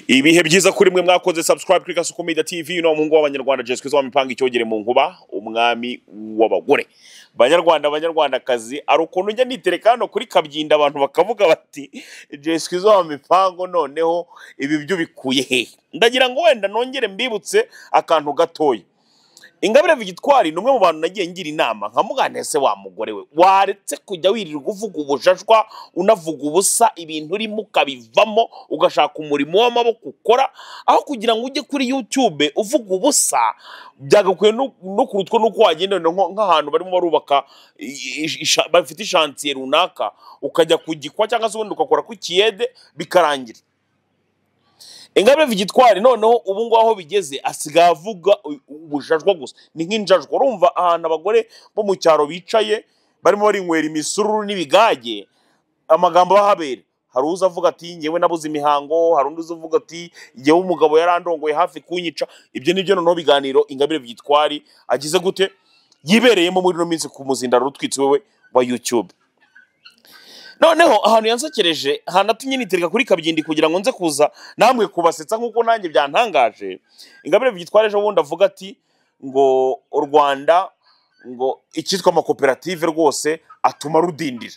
ibihe byiza kuri mwe mwakoze subscribe kuri gasuku media tv uno muhungu w'abanyarwanda jessica zo mipanga icyogere mu nkuba umwami w'abagore banyarwanda banyarwandakazi hari ukuntu njya nitereka hano kuri kabyinda abantu bakavuga bati jessica zo mipango noneho ibi byo bikuye hehe ndagira ngo wenda nongere mbibutse akantu gatoya ingabire vigitwari ni umwe mu bantu nagiye ngira inama nkamuganire se wa mugore we waretse kujya wirirwa uvuga ubujajwa unavuga ubusa ibintu urimo ukabivamo ugashaka umurimo w'amaboko ukora aho kugira ngo ujye kuri yutube uvuga ubusa byagakwiye no no kurutwa n'uko wagenda wenda nko- nk'ahantu barimo barubaka i- i- isha- bafite ishansiye runaka ukajya kugikwa cyangwa se ubundi ugakora ku kiyede bikarangira ingabire vigitwari noneho ubu ngubu aho bigeze asigaye avuga u- ubujajwa gusa ni nk'injajwa urumva ahantu abagore bo mu cyaro bicaye barimo barinywera imisururu n'ibigage amagambo abahabera hari uza avuga ati ngewe nabuze imihango hari undi uza avuga ati ngewe umugabo yarandongoye hafi kunyica ibyo nibyo noneho biganiro ingabire vigitwari agize gute yibereyemo muri ino minsi ku muzindaro utwitse wewe wa youtube noneho ahantu yansokereje hanatumye nitereka kuri kabyindi kugira ngo nze kuza namwe kubasetsa nk'uko nanjye byantangaje ingabire byitwara ejo bundi avuga ati ngo u rwanda ngo icyitwa amakoperative rwose atuma rudindira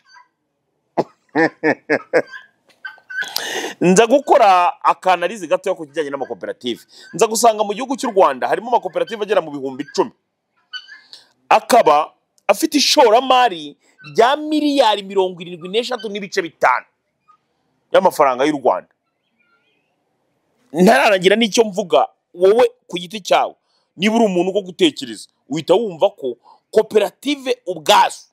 nza gukora akanalizi gatoya ku kijyanye n'amakoperative nza gusanga mu gihugu cy'u rwanda harimo amakoperative agera mu bihumbi icumi akaba afite ishoramari rya miliyari mirongo irindwi n'eshatu n'ibice bitanu y'amafaranga y'u rwanda ntararangira n'icyo mvuga wowe ku giti cyawe niba uri umuntu wo gutekereza uhita wumva ko koperative ubwazo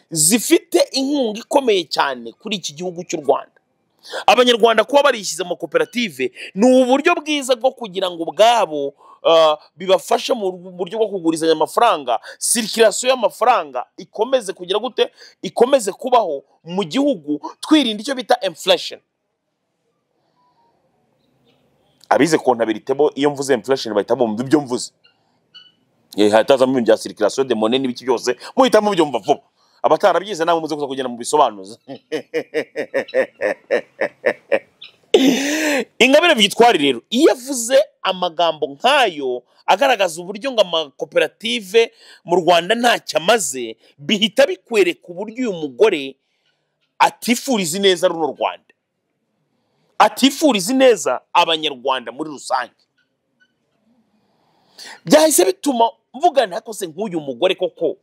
zifite inkunga ikomeye cyane kuri iki gihugu cy'u rwanda abanyarwanda kuba barishyize mu makoperative ni uburyo bwiza bwo kugira ngo ubwabo ah, bibafashe mu buryo bwo kugurizanya amafaranga sirikirasiyo y'amafaranga ikomeze kugira gute ikomeze kubaho mu gihugu twirinda icyo bita inflation abize kontabirite bo iyo mvuze inflation bahita bumva ibyo mvuze Eh, hatazamo ibintu bya circulation de monnaie n'ibiki byose muhita mubyumva vuba abatarabyize nabo muze kuza kugenda mu bisobanuza ingabire byitwari rero iyo avuze amagambo nk'ayo agaragaza uburyo ngo amakoperative mu rwanda ntacyo amaze bihita bikwereka uburyo uyu mugore atifuriza ineza runo rwanda atifuriza ineza abanyarwanda muri rusange byahise bituma mvugana ariko se nk'uyu mugore koko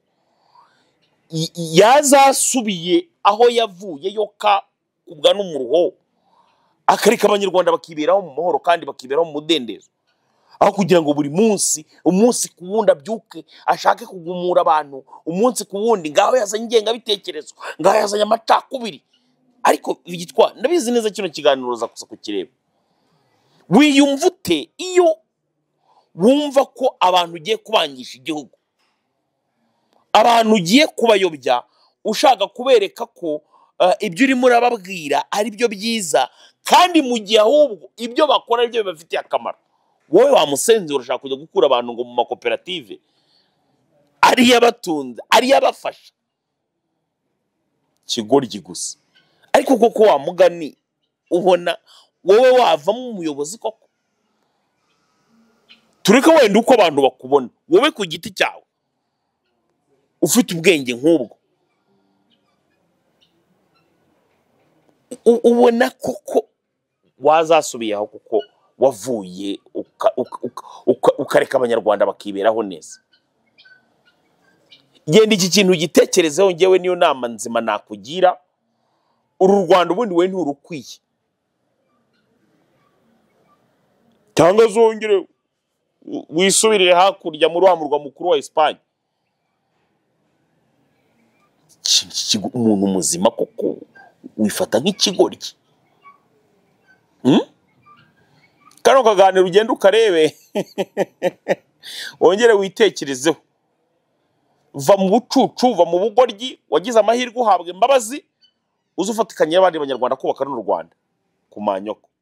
y- yazasubiye aho yavuye yo ka kubwa n'umuruho akareka abanyarwanda bakiberaho mu mahoro kandi bakiberaho mu mudendezo aho kugira ngo buri munsi umunsi ku wundi abyuke ashake kugumura abantu umunsi ku wundi ngaho yazanye ingengabitekerezo ngaho yazanye amacakubiri ariko igitwa ndabizi neza kino kiganiro uza kuza kukireba wiyumva ute iyo wumva ko abantu ugiye kubangisha igihugu abantu ugiye kubayobya ushaka kubereka ko eh, ibyo urimo urababwira ari byo byiza kandi mu gihe ahubwo ibyo bakora ari byo bibafitiye akamaro wowe wamusenzera urashaka kujya gukura abantu ngo mu makoperative ariyo abatunze ariyo abafasha kigoryi gusa ariko koko wa mugani ubona wowe wavamo umuyobozi koko tureke wenda uko abantu bakubona wowe ku giti cyawe ufite ubwenge nk'ubwo u- ubona koko wazasubiyeho kuko wavuye uka- uka- uka- uka- ukareka abanyarwanda bakiberaho neza genda iki kintu ugitekerezeho ngewe niyo nama nzima nakugira uru rwanda ubundi wowe nturukwiye cyangwa zongere u- wisubirire hakurya muri wa murwa mukuru wa esipanye Ki- ki- umuntu muzima koko wifata nk'ikigoryi Hmm? kano kaganiro ugenda ukarebe wongere witekerezeho va mu bucucu va mu bugoryi wagize amahirwe uhabwa imbabazi uze ufatikanye n'abandi banyarwanda kubaka runo rwanda ku manyoko